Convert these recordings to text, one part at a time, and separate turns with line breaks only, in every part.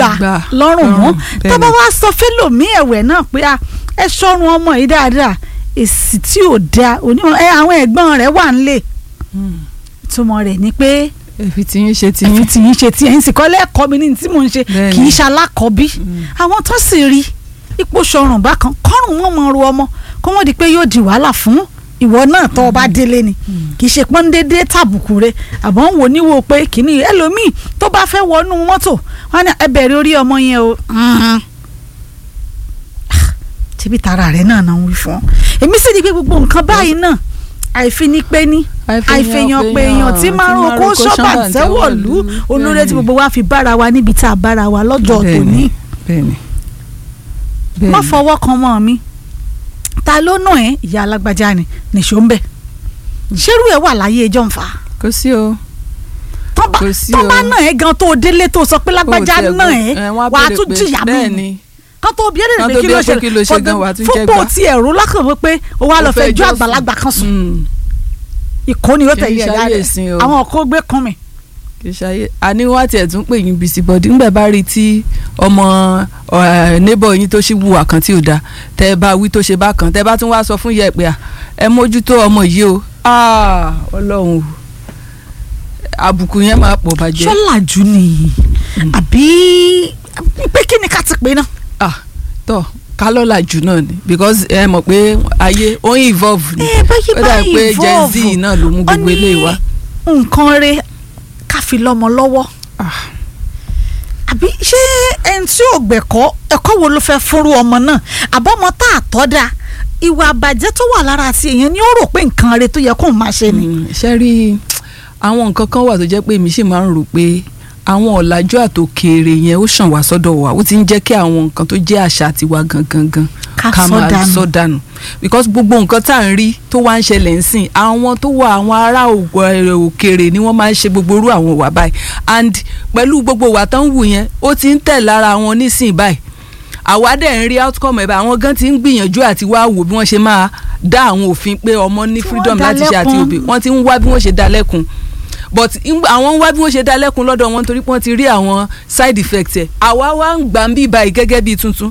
gbà
gbà
lọ́rùn mọ́
lọ́rùn, bẹ́ẹ̀
tó bá
ni.
wá sọ fẹ́lòmí ẹ̀wẹ̀ náà pé a ẹ sọ́run ọmọ yìí dáadáa èsì tí ò da onímọ̀ ẹ àwọn ẹ̀gbọ́n rẹ̀ wà nílé ìtumọ̀ rẹ̀ ni pé
ẹ̀fì tí yín ṣe tí
ẹ̀fì
yín.
tí yín ṣe tí ẹ̀yin sì kọ́ lẹ́ẹ̀kọ́ mi ní tí mò ń ṣe
Bẹ́ẹ̀
kì í
ni.
ṣe alákọ̀ọ́bí àwọn tó sì rí ipò sọrùn bákan kọ́rùn wọn mọ ru ọmọ kó wọ́n di pé yóò di wàhálà fún ìwọ náà tó o bá délé ni kì í ṣe pọ́n dédé tàbùkù rẹ àbọ̀ ń wò níwò pé kìíní ẹlòmíì tó bá fẹ́ wọnú mọ́tò wọn ní ẹ bẹ̀rẹ̀ orí ọmọ yẹn o Mhm. tíbi tara rẹ náà náà ń wí fún ọ èmi sì ní pé gbogbo nǹkan báyìí náà àìfi ní pé ní àìfẹ̀yàn pé èèyàn tí márùn kó sọ́bà tẹ́wọ̀lú olórí tí gbogbo wa fi bára wa níbi tá a bára wa lọ́jọ́ tòní
bẹ́ẹ̀ni
má fọwọ́ kan mọ́ mi ta ló nà ẹ́ ìyá alágbájá ni nìṣó ń bẹ̀ ṣerú ẹ̀ wà láyé ẹjọ́ ń fà á
kò sí o
tọ́ bá
Kò sí
tọ́ bá
o.
nà ẹ́ gan tó o délé tó o sọ pé lágbájá
Kò tiẹ̀
nà
gbọ́-
ẹ́
wọ́n á
wà á
béèrè
tún
pé
jìyà mí
bẹ́ẹ̀ni
kan tó bí ẹ̀rẹ̀
Kan
pé
tó
kí
bí
ló
ẹ pé
ṣe
kí ló ṣe gan, wà á tún jẹ
fúnpọ̀
gbà.
tí ẹ̀rú lákàn wí pé o wá
Ó
lọ
fẹ́
fẹ́ ju
jọ́sìn.
àgbàlagbà kan sùn
Mm,
ìkóni ó
Kì í
tẹ̀lé ẹ̀dá
ṣayé
rẹ̀
ìsìn o.
àwọn ọkọ̀ gbé kan mi.
kì í ṣayé àní wọ́n á tiẹ̀ tún pè yín bìsì bọ̀dí ńgbà bá rí i tí ọmọ neighbor yín tó ṣì wùwà kan tí ò dáa tẹ́ ẹ bá wí tó ṣe bá kan tẹ́ ẹ bá tún wá sọ fún yẹ pé à, ẹ mójútó ọmọ yìí o Ah, ọlọ́run o àbùkù yẹn máa pọ̀ bàjẹ́.
ṣọ́làjú ni àbí pé kí ni ká ti pè náà.
ah tọ kálọ́là jù náà ni because ẹ mọ̀ pé ayé ó ń evolve ni
ẹ báyìí
ó dà
báyìí
pé gen z
evolve.
náà ló mú gbogbo
Ó ní
eléyìí wá.
nǹkan re ká fi lọ́mọ lọ́wọ́
Ah,
àbí ṣé ẹni tí ò gbẹ̀kọ́ ẹ̀kọ́ wo ló fẹ́ fúnrú ọmọ náà àbọ̀mọ tá a tọ́ da ìwà àbàjẹ́ tó wà lára ti èèyàn ni ó rò pé nǹkan re tó yẹ kó máa ṣe ni.
mm, ṣe rí àwọn nǹkan kan wà tó jẹ́ pé èmi sì máa ń rò pé àwọn ọ̀làjú àtòkèèrè yẹn ó ṣàn wá sọ́dọ̀ wa ó ti ń jẹ́ kí àwọn nǹkan tó jẹ́ àṣà tiwa gangan gan
Ká
ká
sọ
máa
dànù.
sọ dànù because gbogbo nǹkan tá à ń rí tó wá ń ṣẹlẹ̀ ń sìn àwọn tó wà àwọn ará ògbọ- ẹ̀, òkèèrè ni wọ́n máa ń ṣe gbogbo irú àwọn ìwà báyìí and pẹ̀lú gbogbo ìwà tó ń wù yẹn ó ti ń tẹ̀ lára wọn nísìn báyìí àwa dẹ̀ ń rí outcome ẹ̀ bá àwọn gan ti ń gbìyànjú àti wá wò bí wọ́n ṣe máa dá àwọn òfin pé ọmọ ní
Tí wọ́n
freedom
dá
láti ṣe àti
lẹ́kun.
òbí wọ́n ti ń wá bí wọ́n ṣe dá lẹ́kun but ń- àwọn ń wá bí wọ́n ṣe dá lẹ́kun lọ́dọ̀ wọn torí pé wọ́n ti rí àwọn side effects ẹ̀ àwa wá ń gbà ń bí báyìí gẹ́gẹ́ bí tuntun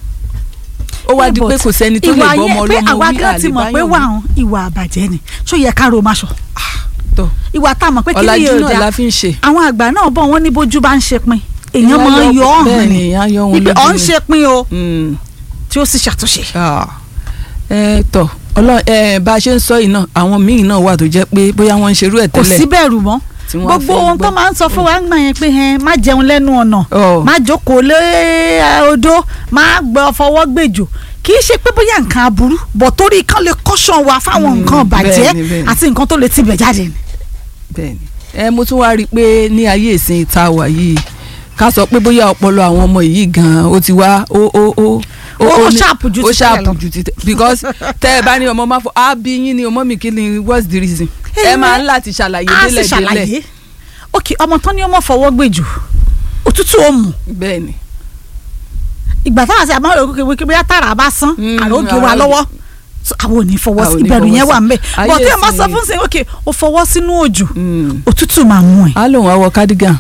ó wá di pé kò sẹ́ni tó lè
ìwà
bọ́ ọmọ
yẹn pé
ọlọ́mọ
àwa
wí
gan ti mọ̀ pé
àlèbáyọ̀
wà
wí.
hàn ìwà àbàjẹ́ ni ṣó yẹ ká ro máa ṣọ
tọ́
ìwà tá a mọ̀ pé kí ni
ọ̀làjú
yóò
náà
dáa
la fi ń ṣe.
àwọn àgbà náà bọ̀ wọ́n ní bójú bá ń ṣe pin èèyàn máa ń yọ ọ́
bẹ́ẹ̀
hàn
ni
ni
èèyàn yọ òun
ibi
lójú
ọ̀ ń
ni.
ṣe pin o
Mm.
tí ó sì ṣàtúnṣe.
Ah. ẹ tọ ọlọ ẹ bá a ṣe ń sọ yìí náà àwọn míì náà wà tó jẹ́ pé bóyá wọ́n ń ṣerú ẹ̀
kò
tẹ́lẹ̀
sí bẹ̀rù mọ́
tí wọ́n
gbogbo
fẹ́
ohun tó
gbọ́.
máa ń sọ fún wa ń gbà yẹn pé ẹ má jẹun lẹ́nu ọ̀nà
Ọ̀.
má jókòó lé ẹ, odó má gbọ́ fọwọ́ gbèjò kì í ṣe pé bóyá nǹkan aburú bọ̀ torí kan lè kọ́ṣọ́ wa fáwọn
Mm,
nǹkan bàjẹ́
bẹ́ẹ̀ni, bẹ́ẹ̀ni.
àti nǹkan tó lè tibẹ̀ jáde ni.
bẹ́ẹ̀ni ẹ mo tún wá rí i pé ní ayé ìsìn ìta wà yìí ká sọ pé bóyá ọpọlọ àwọn ọmọ yìí gan ó ti wá ó ó ó
Ó
ní-
sharp ju
ó
ti tẹ́lẹ̀
sharp
lọ.
ju ti tẹ- because tẹ ẹ bá ní ọmọ máa fọ á bí yín ni ọmọ mi kí ni what's the reason ẹ
Ẹ
máa ń láti ṣàlàyé
a sì
délẹ̀ délẹ̀
ṣàlàyé ok ọmọ tán ni ọmọ fọwọ́ gbèjò òtútù ó mú
bẹ́ẹ̀ni
ìgbà táwọn àti àmọ́ òkè wíkẹ́ bóyá tààrà bá sán
Mm,
àrògé wa
àrògé.
lọ́wọ́ So, àwọn ò ní fọwọ́
Àwọn
sí
ò ní
ìbẹ̀rù
fọwọ́
yẹn
sí.
wà ń bẹ̀
Ayé
bọ̀ tí ẹ máa
ìsìn
sọ
yìí.
fún sí ok ó fọwọ́ sínú òjò
Mm.
òtútù máa mú ẹ.
á lòun á wọ cardigan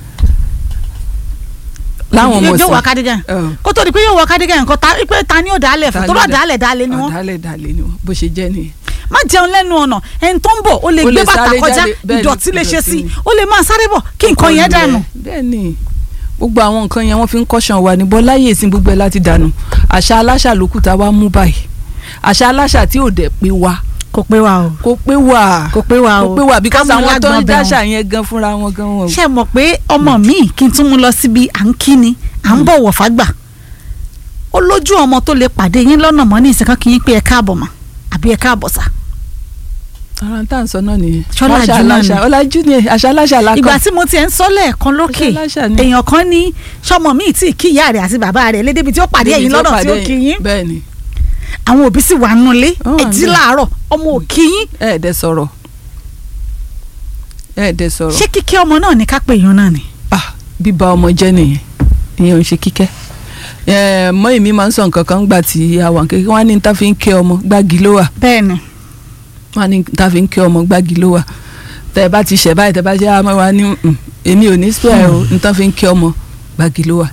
láwọn ọmọ
yóò wọ
sí
cardigan
Ọ̀.
kó tó di pé yóò wọ cardigan nǹkan ta pé ta ni ó dálẹ̀ fún
Ta
tó
ni
bá
ó dá-
dálẹ̀ dálẹ̀ ni wọ́n
ọ̀dàlẹ̀ dàlẹ̀ ni wọ́n bó ṣe jẹ́ nìyẹn.
má jẹun lẹ́nu ọ̀nà ẹni tó ń bọ̀ ó lè
Ó
gbé
lè
bàtà
sáré
kọjá
jáde, bẹ́ẹ̀ ni,
ìdọ̀tí lè ṣe
ìdọ̀tí
sí
ni.
ó lè máa sáré bọ̀ kí nǹkan yẹn dànù.
bẹ́ẹ̀ ni gbogbo àwọn nǹkan yẹn wọ́n fi ń kọ́ṣàn wa ní bọ́ láyé ìsìn gbogbo ẹ̀ láti dànù àṣà aláṣà ló kù tá a wá mú báyìí àṣà aláṣà tí ò dẹ̀ pé wa
kò pé wa o
kò pé wa
kò pé wa o
kò pé wa because
Ká mú
àwọn tó ń
lágbọ́n bẹ̀
dáṣà yẹn gan fúnra wọn gan wọn.
ṣe mọ̀ pé ọmọ mi kí n tún mú lọ síbi à ń kíni à ń bọ̀wọ̀ fágbà ó lójú ọmọ tó lè pàdé yín lọ́nà mọ́ ní ìsìnká kí yín pé ẹ káàbọ̀ mà àbí ẹ káàbọ̀ sà.
ara ń tà ń sọ náà nìyẹn
Ṣọ́lájú
àṣà
náà ni.
aláṣà ọlájú ni àṣà aláṣà la
ìgbà
kọ́
tí mo tiẹ̀ ń sọ lẹ́ẹ̀kan lókè
Àṣà aláṣà ni.
èèyàn kan ní sọmọ mi tí kí ìyá rẹ̀ àti bàbá rẹ̀ lédèbí tí ó pàdé ẹ̀yìn lọ́nà tí ó kí yín
bẹ́ẹ̀ ni
àwọn òbí sì wà nulẹ̀
Ó wà
ẹ jí
níbẹ̀.
láàárọ̀ ọmọ ò kí yín
ẹ̀ẹ́dẹ̀ sọ̀rọ̀ ẹ̀ẹ́dẹ̀ sọ̀rọ̀
ṣé kíkẹ́ ọmọ náà ní ká pè yín náà ni.
ah bíba ọmọ jẹ́ nìyẹn ìyẹn ò ń ṣe kíkẹ́ ẹ̀ẹ́ mọ́ èmi máa ń sọ nǹkan kan gbà tí àwọn kékeré wọn á ní ta fi ń kẹ́ ọmọ gbági ló wà
bẹ́ẹ̀ ni
wọn á ní ta fi ń kẹ́ ọmọ gbági ló wà tẹ ẹ bá ti ṣẹ̀ báyìí tẹ bá ṣe àmọ́ wa ní "Mm, èmi ò ní spare o ní ta fi ń kẹ́ ọmọ gbági ló wà